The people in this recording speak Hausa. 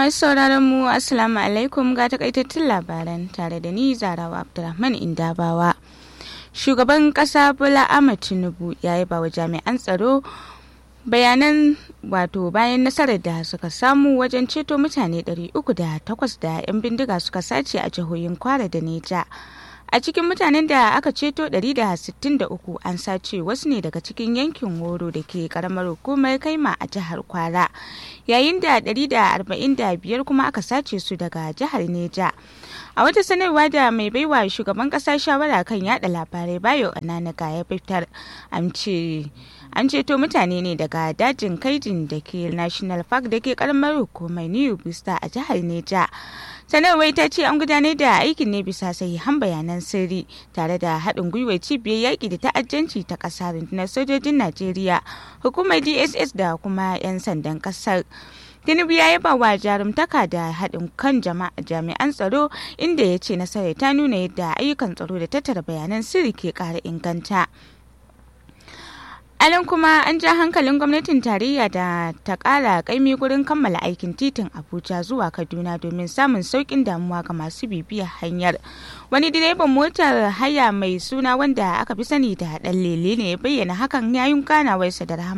Masu sauraron mu Assalamu alaikum ga takaitattun labaran tare da ni Zarawa Abdulrahman Indabawa. Shugaban ƙasa Bola Ahmed Tinubu ya yi bawa jami'an tsaro bayanan wato bayan nasarar da suka samu wajen ceto mutane 308 da 'yan bindiga suka sace a jihohin Kwara da Neja. a cikin mutanen da aka ceto 163 an sace wasu ne daga cikin yankin woro da ke karamar hukumar kaima a jihar kwara yayin da 145 kuma aka sace su daga jihar neja a wata sanarwa da mai baiwa shugaban kasa shawara kan yada labarai bayo ananaga ya fitar an ce an ceto mutane ne daga dajin kaijin da ke national park da ke karamar hukumar new vista a jihar neja sanarwar ta ce an gudanar da aikin ne bisa sahihan bayanan sirri tare da haɗin gwiwar cibiyar yaƙi da ta'addanci ta ƙasa rundunar sojojin najeriya hukumar dss da kuma 'yan sandan ƙasar tinubu ya yaba wa jarumtaka da haɗin kan jami'an tsaro inda ya ce nasarar ta nuna yadda ayyukan tsaro da tattara bayanan sirri ke ƙara inganta Alan kuma an ja hankalin gwamnatin tarayya da ta ƙara ƙaimi gurin kammala aikin titin Abuja zuwa Kaduna domin samun sauƙin damuwa ga masu bibiyar hanyar. Wani direban motar haya mai suna wanda aka fi sani da ɗan lele ne ya bayyana hakan yayin ganawarsa da rahama.